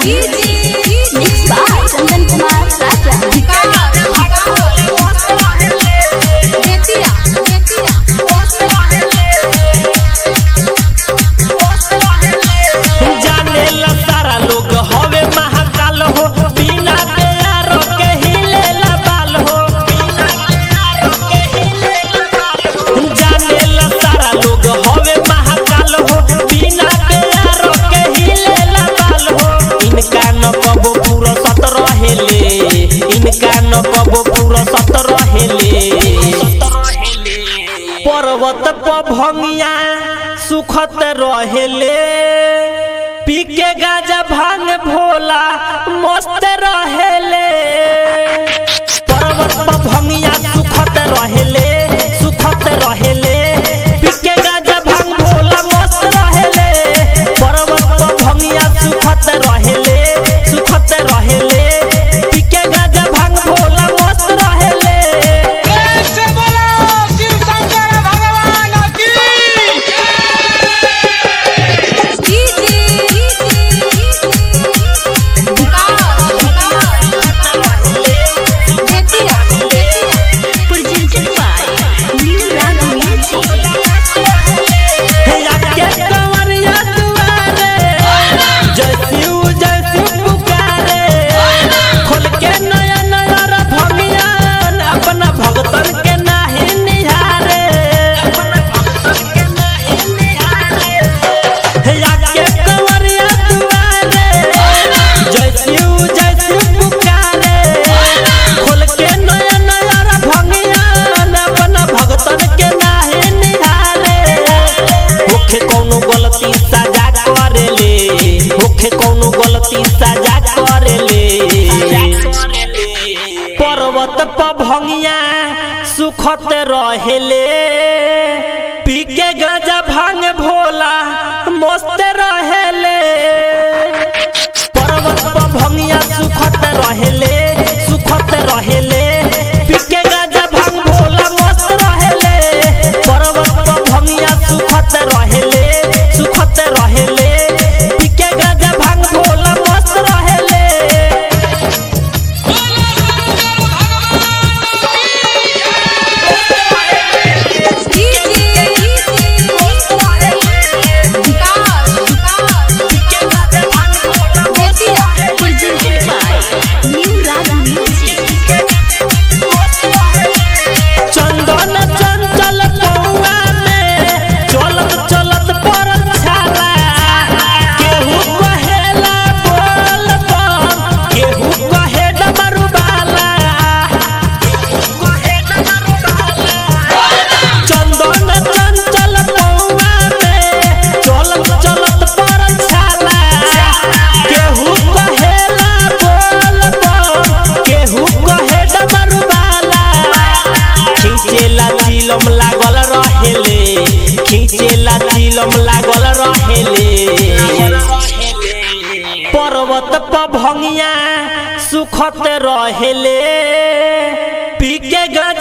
Mixed by Chandan Kumar Raja. जानेला सारा लोग हवे महाकाल हो बिना तैयार के हिलेला बाल हो जानेला सारा लोग हवे महाकाल हो बिना तैयार के हिलेला बाल हो इनका न कबो पूरा सत रहेले इनका न कबो पूरा सत रहेले पर्वत पर भंगिया सुखत रहेले पी के गाजा भांग भोला मस्त रहेले पर्वत पर भंगिया सुखत रहेले सुखत रहेले पी के गाजा भांग भोला मस्त रहेले पर्वत पर भंगिया सुखत रहेले सुखत रहेले पी के गाजा भांग भोला मस्त रहेले कैसे बोलो शिव शंकर भगवान की Presented by New Raga Music. के कंवरिया दुआरे जय शिव जय शिव पुकारे खोल के नया नया रभमिया अपना भगतन के नाही निहारे या के कंवरिया दुआरे जय शिव जय शिव पुकारे खोल के नया नया रभमिया अपना भगतन के नाही निहारे होखे कौनो गलती सजा करेले होखे कौनो गलती सजा करेले पर्वत पर भंगिया सुखत रहेले पी के गाजा भांग भोला मस्त रहेले पर्वत पर भंगिया सुखत रहेले सुखत रहेले पी के गाजा भांग भोला मस्त रहेले पर्वत पर भंगिया सुखत रहेले सुखत रहेले पी के गाजा भांग भोला मस्त रहेले Presented by New Raga Music. चंदन चंचल पौआ में चलत चलत पर छाला केहू कहेला बोल बम केहू कहे डमरुबाला चंदन चंचल पौआ में चलत चलत पर छाला केहू कहेला बोल बम केहू कहे डमरुबाला खींचेला चिलम लागल रहेले खींचेला चिलम लागल रहेले पर्वत पर भंगिया सुखत रहेले पी के गज